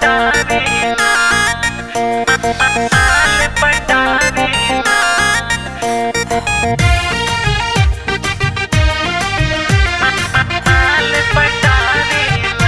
पटावेला माल पटावेला माल पटावेला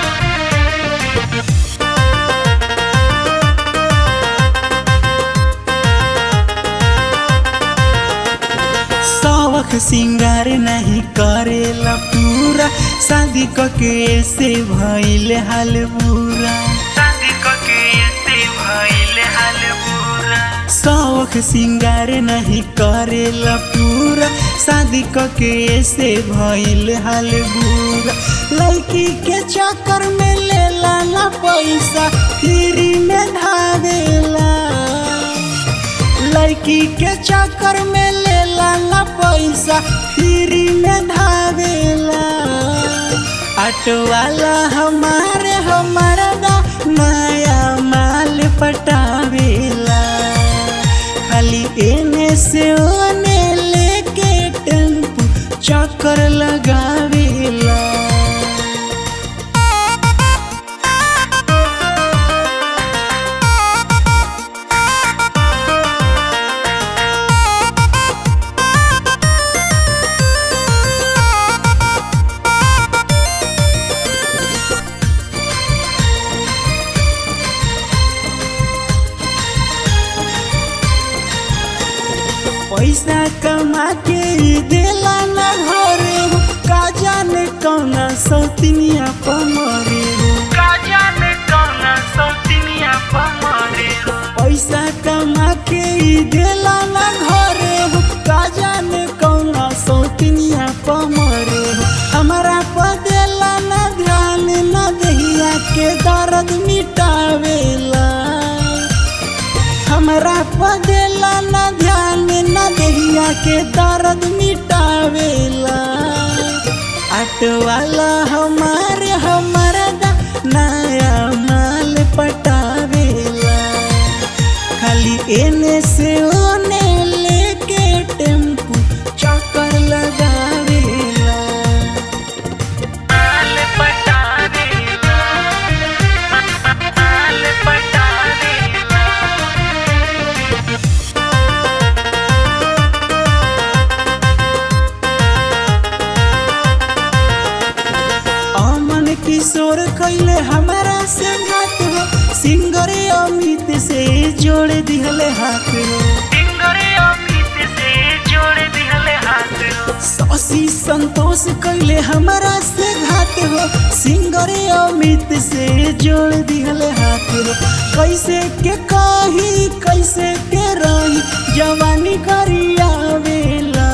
शौक सिंगार नहीं करेला पूरा शादी कके से भइल हाल बुरा शादी कके से भइल हाल बुरा शौक सिंगार नहीं करेला पूरा शादी कके से भइल हाल बुरा लड़की के चक्कर में लेला ना पैसा फ्री में धावेला लड़की के चक्कर में लेला ना पैसा फ्री में धावेला ऑटो वाला हमारे हमारा दा नया माल पटावेला खाली एने से ओने लेके टेम्पू चक्कर लगावेला पैसा कमा के ई देला ना घरे हो का जाने कौना सौतिनिया पमरे हो का जाने कौन सौतिनिया पमरे हो पैसा कमा के ई देला ना घरे हो का जाने कौना सौतिनिया पमरे हो हमारा पदेला ना ध्यान ना दहिया के दर्द मिटावेला हमरा पदेला ना ध्यान ना दहिया के दर्द मिटावेला ऑटो वाला हमारे हमारा दा नया माल पटावेला खाली एने से ओने लेके टेम्पू चक्कर लगावेला माल पटावेला माल पटावेला अमन किशोर कैले हमारा से घात हो सिंगरे अमित से जोड़ दिहले हाथ हो सिंगरे अमित से जोड़ दिहले हाथ हो शशि संतोष कैले हमारा से घात हो सिंगरे अमित से जोड़ दिहले हाथ हो कैसे के कही कैसे के रही जवानी करियावेला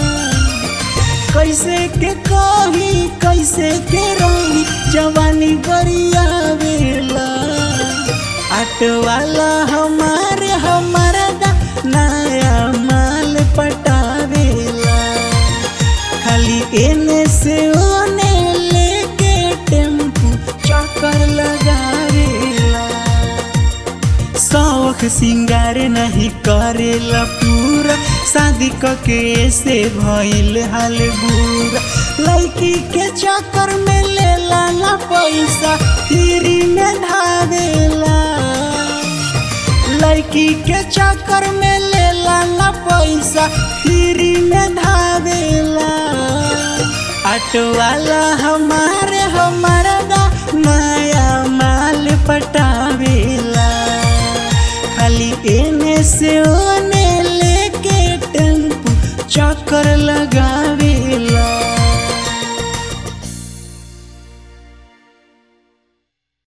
कैसे के कही कैसे के रही जवानी गरियावेला ऑटो वाला हमारे हमारा दा नया माल पटावेला खाली एने से ओने लेके टेम्पू चक्कर लगावेला शौक सिंगार नहीं करेला पूरा शादी कके से भइल हाल बुरा लड़की के चक्कर में लेला ना पैसा फ्री में धावेला लड़की के चक्कर में लेला ना पैसा फ्री में धावेला ऑटो वाला हमारे हमारा दा नया माल पटावेला खाली एने से ओने लेके टेम्पू चक्कर